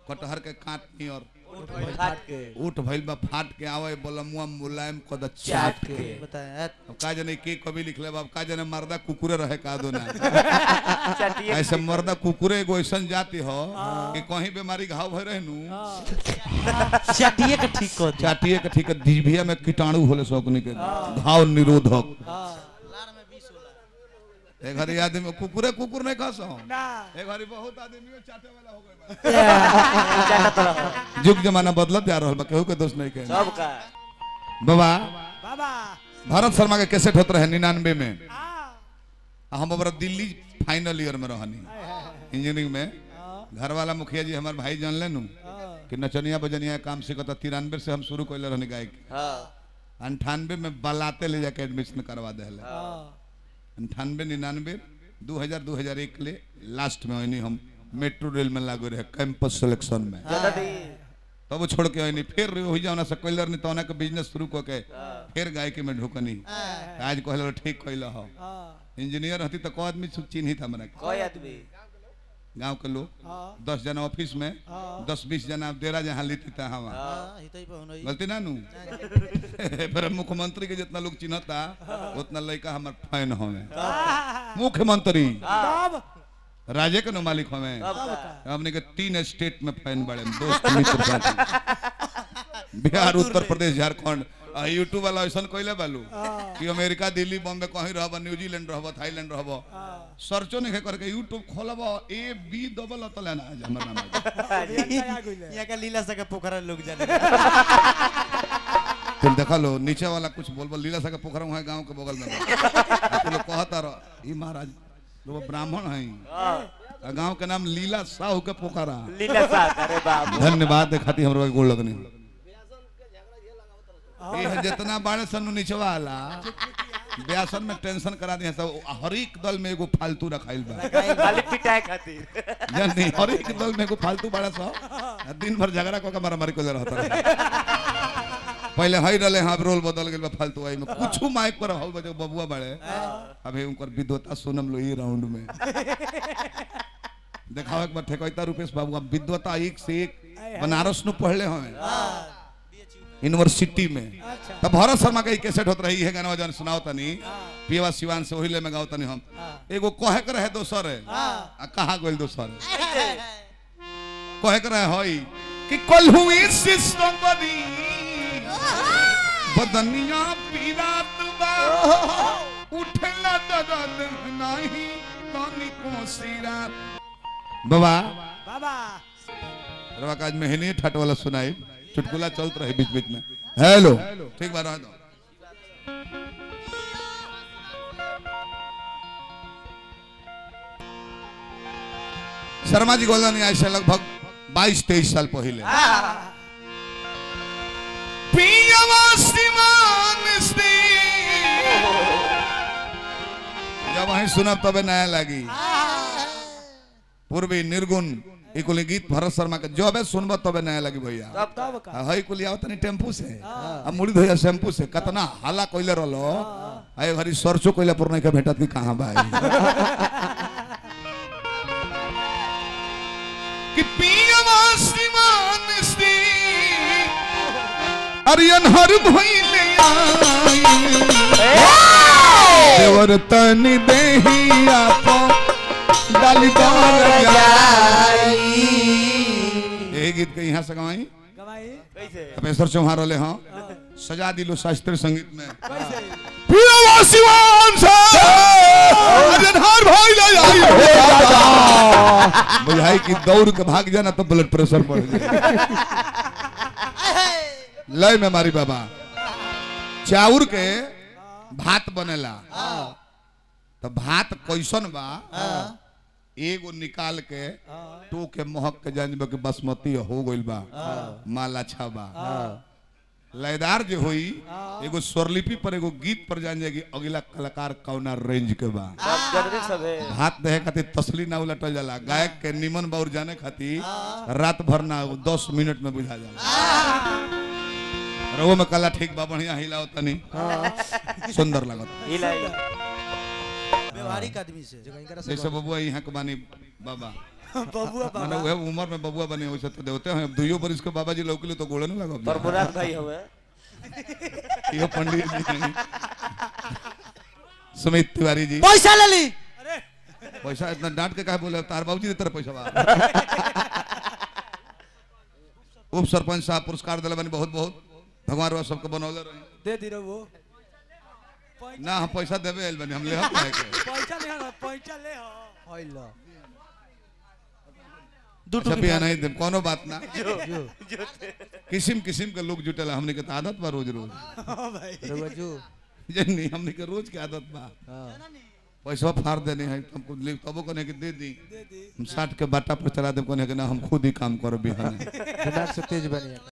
कटहर के काट नियर फाट के उठ भइल बा फाट के आवे बोलमुआ मुलायम कद चाट चाट के के बताए अब का जाने के कभी लिखले बा अब का जाने मर्दा कुकुरे रहे का दो ना चटिए ऐसे मर्दा कुकुरे एगो ऐसन जाति हो कि कहीं बीमारी घाव भय रहे नु चटिए के ठीक कर दे चाटिए के ठीक है जीभिया में कीटाणु होले सोकनी के घाव निरोधक एक घरी आदमी कुकुरे कुकुर नहीं खस एक घरी बहुत आदमी चाटे वाला हो गए चाटत रहो युग जमाना बदलत जा रहल बा केहू के दोष नहीं कहे सब का बाबा बाबा भारत शर्मा के कैसेट होत रहे निन्यानवे में आ आ हम हमारा दिल्ली फाइनल ईयर में रहनी इंजीनियरिंग में घर वाला मुखिया जी हमारे भाई जान लेनु कि नचनिया बजनिया के काम सीखता तिरानवे से हम शुरू कैले रहनी गायक हाँ अंठानवे में बलाते ले जाके एडमिशन करवा दे अंठानवे निन्यानवे दू हजार दू हजार एक ले लास्ट में वही हम मेट्रो रेल में लागू रहे कैंपस सिलेक्शन में ज्यादा दी तब वो छोड़ के वही फिर हो जाना से कैलर नहीं तो के बिजनेस शुरू करके फिर गायकी में ढुकनी आज कहल ठीक कैल हो इंजीनियर हती तो को आदमी चिन्हित हमरा के। कोई आदमी गांव के लोग दस जना ऑफिस में दस बीस जना डेरा जहाँ लेती था हम हां ही तो ही पहुनई गलती ना नू फिर मुख्यमंत्री के जितना लोग चिन्हता उतना लड़का हमार फैन हमें मुख्यमंत्री तब राजे के नो मालिक हमें सब का हमने के तीन स्टेट में फैन बड़े दोस्त मित्र साथी बिहार उत्तर प्रदेश झारखंड आ यूट्यूब वाला ऐसा कोइले बालू कि अमेरिका दिल्ली बॉम्बे कहीं रहब न्यूजीलैंड रहब थाईलैंड रहब सर्चो नहीं करके यूट्यूब खोलब ए बी डबल अतल ना आज हमर नाम आ जाए। आ गइले यहाँ का लीला सके पोखरा लोग जाने तुम देखा लो नीचे वाला कुछ बोल बोल लीला सा के पोखरा वहाँ गांव के बगल में बा। आ तू लोग कहता रह ई महाराज लोग ब्राह्मण हैं आ गांव के नाम लीला साहू के पोखरा लीला साथ अरे बाप धन्यवाद देखाती हमरो के गोड़ लगनी ये जितना बाड़े सन नीचे वाला ब्यासन में टेंशन करा दिया सब हर एक दल में एगो फालतू रखाइल बा खाली पिटाए खातिर जानी हर एक दल में एगो फालतू बाड़ा सा आ दिन भर झगड़ा कऽ के मारा मारी कोले रहता रहे। पहले हई रहले हाँ अब रोल बदल गेल बा फालतू आई में कुछ माइक पर हल बजे बबुआ बाड़े अभी उनकर विद्वता सुनम लो ई राउंड में देखावे के बाद ठेकैता रुपेश बाबू अब विद्वता एक से एक बनारस नु पढ़ले हमें यूनिवर्सिटी में तब भरत शर्मा के कैसेट होत रही है गाना जन सुनाओ तनी पियवा सिवान से ओहिले में गाओ तनी हम एगो कहे के रहे दोसर है आ कहा गोल दोसर है कहे के रहे हई कि कल हुई सिस्टम बनी बदनिया पीरात बा उठला दर्द नहीं तनी को सिरा बाबा बाबा रवा काज में हिनी ठट वाला सुनाई चुटकुला चलत रहे बीच बीच में हेलो ठीक बा रह दो शर्मा जी गोल्डन आज से लगभग 22 23 साल पहले पियवा सिमान से जब वहीं सुनब तबे नया लगी पूर्वी निर्गुण ई कुल गीत भरत शर्मा के जबे सुनब तबे नया लगी भैया सब तब का आ हई कुल आवत नहीं टेम्पू से आ मुड़ी धोया शैम्पू से कतना हाला कोइले रहलो आए घरी सरसो कोइले पर नहीं के भेटत कि कहां भाई कि पियवा श्रीमान से अरियन हर भइले आई देवर तनी देही आपो डाली कर जाई यही गीत के यहाँ से गवाई गवाई कैसे तपेश्वर चौहान रोले हाँ सजा दिलो शास्त्रीय संगीत में कैसे पियवा सिवान से अरियन हर भइले आई हो दादा बुझाई कि दौड़ के भाग जाना तो ब्लड प्रेशर बढ़ जाए लय में मारी बाबा चाउर के भात बनेला तो भात कैसन बा एगो निकाल के टो के महक के जानब के बासमती हो गइल बा माल अच्छा बा लयदार जो हुई एगो स्वरलिपि पर एगो गीत पर जान जाएगी अगला कलाकार कौना रेंज के बा सब जरूरी सब है हाथ देहे खातिर तसली ना उलटल जाला गायक के निमन बाउर जाने खातिर रात भर ना दस मिनट में बुझा जाला रहो में कला ठीक बा बढ़िया हिलाओ तनी सुंदर लगत हिलाई व्यवहारिक आदमी से जो कहीं करा से जैसे बबुआ यहाँ के बानी बाबा बबुआ माने वह उम्र में बबुआ बने हो तो देवते हैं अब दुइयो बरिस के बाबा जी लौकले तो गोड़े न पर लगब मुराद भाई हवे यो पंडित जी हैं सुमित तिवारी जी पैसा ले ली पैसा इतना डांट के काहे बोले तार बाबूजी ने तेरा पैसा बा उप सरपंच साहब पुरस्कार दिला बनी बहुत बहुत भगवान रवा सबके बनौले रही दे दी वो ना हम पैसा देवे आइल बनी हम ले हम काहे के पैसा ले हो पैसा ले हो होइलो दू अच्छा पिया नहीं दे कोनो बात ना जो किस्म किस्म के लोग जुटेला हमने के तो आदत बा रोज रोज हां भाई रउआ जो जनी हमने के रोज के आदत बा हां पैसा फाड़ देने हैं हमको ले तबो कने के दे दी दे दी हम साठ के बाटा पर चला दे कने के ना हम खुद ही काम करो बिहान दिमाग से तेज बनिए